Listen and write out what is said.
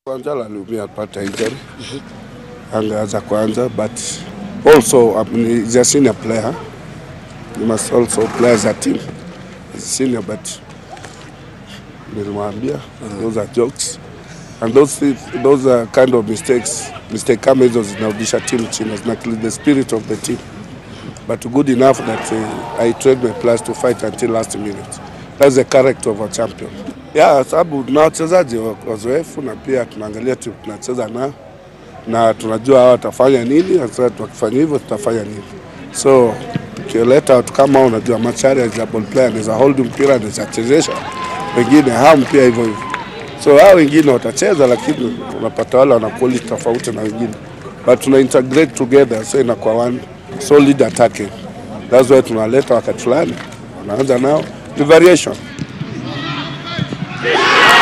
Kwanza aliumia apata injury angeanza kwanza, but also um, he's a senior player. You must also play as a team. He's a senior, but nilimwambia those are jokes and those thi- those are kind of mistakes mistake kama hizo zinarudisha team chini, zina kill the spirit of the team but good enough that uh, I trained my players to fight until last minute. That's the character of a champion. Yeah, sababu tuna wachezaji wa- wazoefu na pia tunaangalia timu tunacheza nao na tunajua hawa watafanya nini, sasa tukifanya hivyo tutafanya nini. So ukileta watu kama hao, unajua Machari as a ball player anaweza hold mpira, anaweza chezesha wengine, ham pia hivyo hivyo. So hao wengine watacheza, lakini unapata wale wana quality tofauti na wengine, but tuna integrate together, so inakuwa one solid attacking. That's why tunaleta wakati fulani, unaanza nao ni variation.